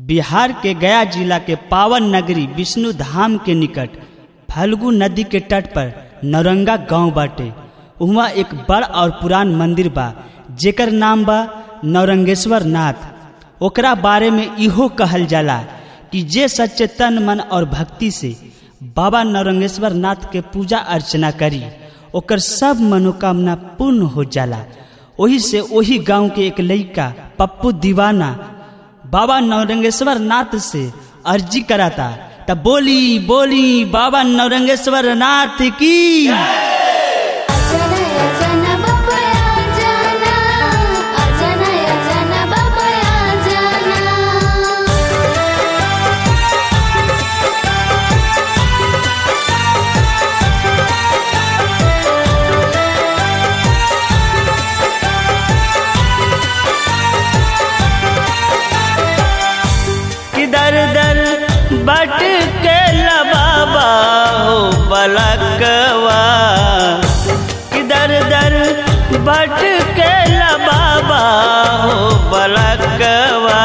बिहार के गया जिला के पावन नगरी विष्णु धाम के निकट फल्गु नदी के तट पर नौरंगा गांव बाटे उहाँ एक बड़ और पुरान मंदिर बा जेकर नाम बा नौरंगेश्वर नाथ ओकरा बारे में इहो कहल जाला कि जे सच्चे तन मन और भक्ति से बाबा नौरंगेश्वर नाथ के पूजा अर्चना करी ओकर सब मनोकामना पूर्ण हो जाला ओही से ओही गांव के एक लड़का पप्पू दीवाना बाबा नौरंगेश्वर नाथ से अर्जी कराता तब बोली बोली बाबा नौरंगेश्वर नाथ की अजनय जन बबया जाना अजनय जन बबया जाना किधर दर बट के बाबा हो पलकवा किधर दर बट के बाबा हो पलकवा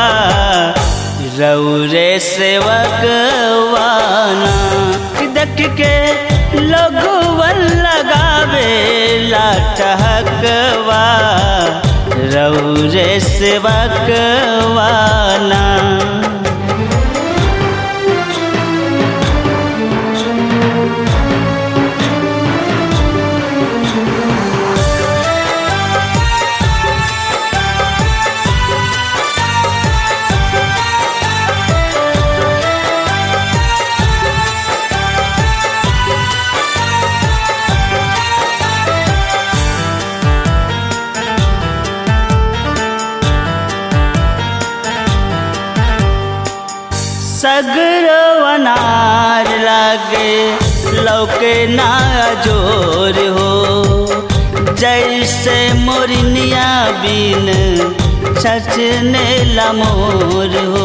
रौरे सेवकवाना देख के लगवन लगावे लाटहकवा रौरे सेवकवाना सगरो अनार लागे लौके ना जोर हो जैसे मोरनिया बिन छचने लमोर हो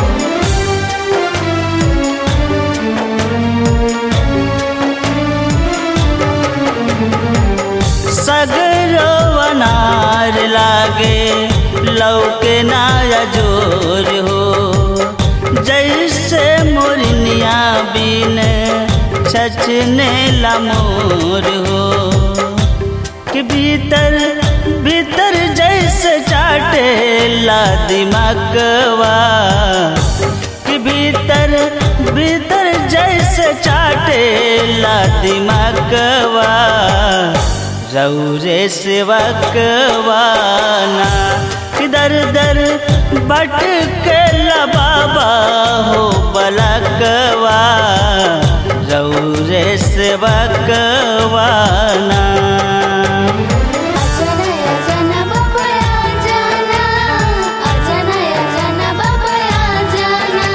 सगरो अनार लागे लौके ना जोर हो जैसे मोरनिया बिन छचने लमोर हो कि भीतर भीतर जैसे चाटे ला दिमागवा कि भीतर भीतर जैसे चाटे ला दिमागवा रौरे सेवकवाना इधर दर बट के बाबा हो बलकवा रौरे सेवकवाना अजनय जन बबया जाना अजनय जन बबया जाना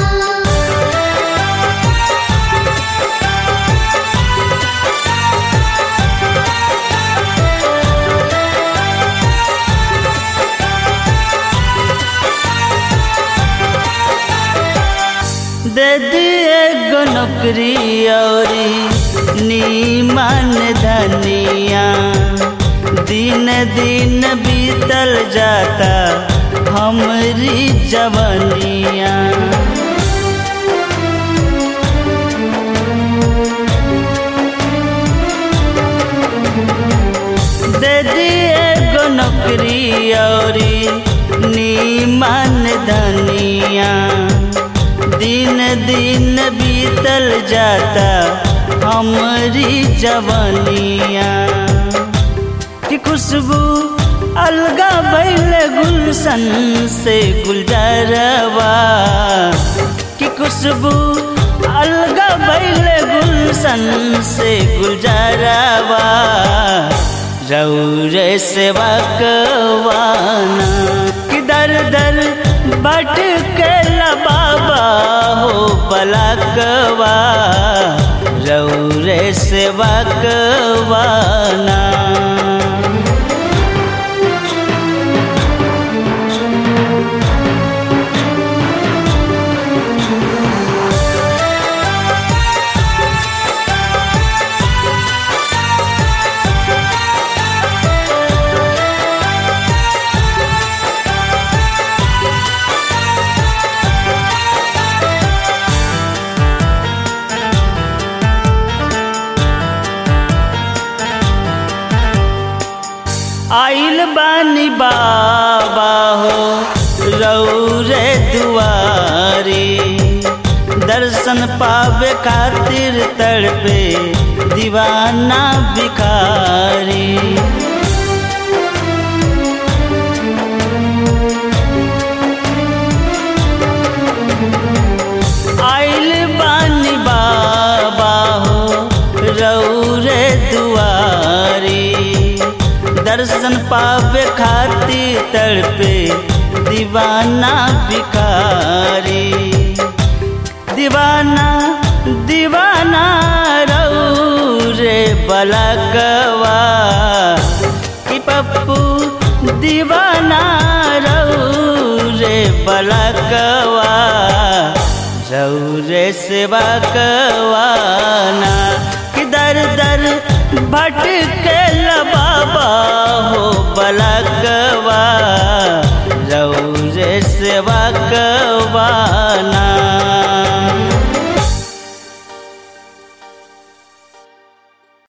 दे दिए गो नौकरी औरी नीमन धनिया दिन दिन बीतल जाता हमरी जवनिया दे दिए गो नौकरी औरी नीमन धनिया दिन दिन बीतल जाता हमरी जवनिया कि खुशबू अलगा बैल गुलशन से गुलजारवा कि खुशबू अलगा बैल गुलशन से गुलजारवा रौरे सेवकवाना कि दर दर बट के बाबा हो पलकवा रौरे सेवकवाना बाबा हो रौरे दुआरी दर्शन पावे खातिर तड़पे दीवाना भिखारी आइल बानी बाबा हो रौरे दुआरी दर्शन पावे खातिर तड़पे दीवाना भिखारी दीवाना दीवाना रौरे बलकवा कि पप्पू दीवाना रौरे बलकवा रौरे सेवा कवाना कि दर दर भटके बाबा हो बलक